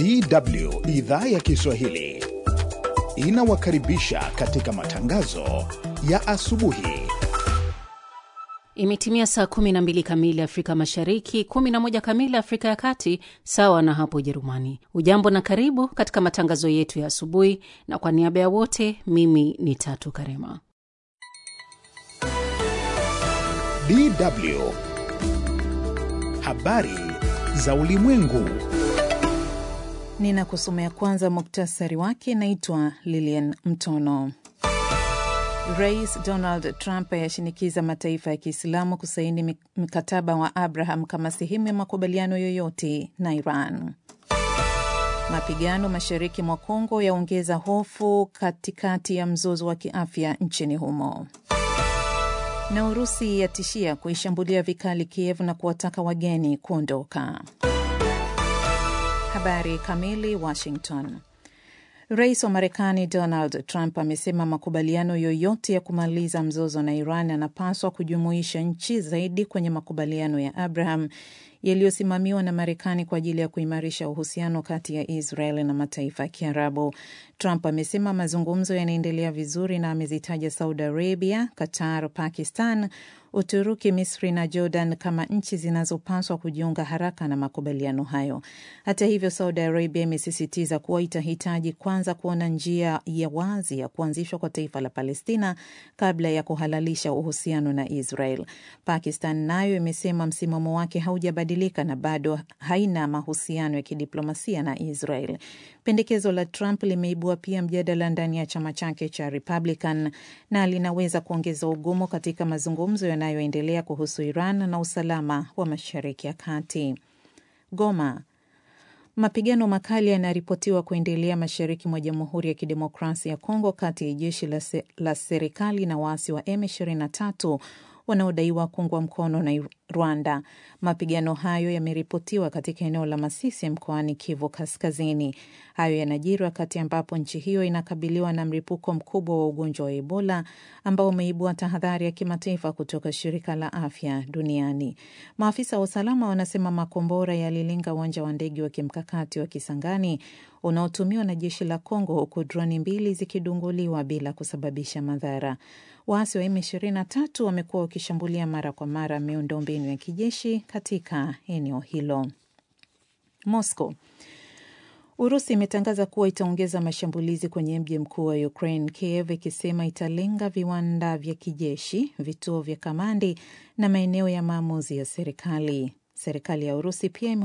DW idhaa ya Kiswahili inawakaribisha katika matangazo ya asubuhi. Imetimia saa 12 kamili Afrika Mashariki, 11 kamili Afrika ya Kati, sawa na hapo Ujerumani. Ujambo na karibu katika matangazo yetu ya asubuhi, na kwa niaba ya wote, mimi ni Tatu Karema. DW habari za ulimwengu. Ninakusomea kwanza muktasari wake. Naitwa Lilian Mtono. Rais Donald Trump ayashinikiza mataifa ya Kiislamu kusaini mkataba wa Abraham kama sehemu ya makubaliano yoyote na Iran. Mapigano mashariki mwa Kongo yaongeza hofu katikati ya mzozo wa kiafya nchini humo. Na Urusi yatishia kuishambulia vikali Kiev na kuwataka wageni kuondoka. Habari kamili. Washington. Rais wa Marekani Donald Trump amesema makubaliano yoyote ya kumaliza mzozo na Iran yanapaswa kujumuisha nchi zaidi kwenye makubaliano ya Abraham yaliyosimamiwa na Marekani kwa ajili ya kuimarisha uhusiano kati ya Israel na mataifa ya Kiarabu. Trump amesema mazungumzo yanaendelea vizuri na amezitaja Saudi Arabia, Qatar, Pakistan, Uturuki, Misri na Jordan kama nchi zinazopaswa kujiunga haraka na makubaliano hayo. Hata hivyo, Saudi Arabia imesisitiza kuwa itahitaji kwanza kuona njia ya wazi ya kuanzishwa kwa taifa la Palestina kabla ya kuhalalisha uhusiano na Israel. Pakistan nayo imesema msimamo wake haujabadilika na bado haina mahusiano ya kidiplomasia na Israel. Pendekezo la Trump limeibua pia mjadala ndani ya chama chake cha Republican na linaweza kuongeza ugumu katika mazungumzo yanayoendelea kuhusu Iran na usalama wa Mashariki ya Kati. Goma. Mapigano makali yanaripotiwa kuendelea mashariki mwa Jamhuri ya Kidemokrasia ya Kongo kati ya jeshi la, se, la serikali na waasi wa M23 wanaodaiwa kuungwa mkono na Rwanda. Mapigano hayo yameripotiwa katika eneo la Masisi mkoani Kivu Kaskazini. Hayo yanajiri wakati ambapo nchi hiyo inakabiliwa na mlipuko mkubwa wa ugonjwa wa Ebola ambao umeibua tahadhari ya kimataifa kutoka shirika la afya duniani. Maafisa wa usalama wanasema makombora yalilenga uwanja wa ndege wa kimkakati wa Kisangani unaotumiwa na jeshi la Kongo, huku droni mbili zikidunguliwa bila kusababisha madhara. Waasi wa M23 wamekuwa wakishambulia mara kwa mara miundombinu ya kijeshi katika eneo hilo. Moscow. Urusi imetangaza kuwa itaongeza mashambulizi kwenye mji mkuu wa Ukraine, Kiev, ikisema italenga viwanda vya kijeshi, vituo vya kamandi na maeneo ya maamuzi ya serikali. Serikali ya Urusi pia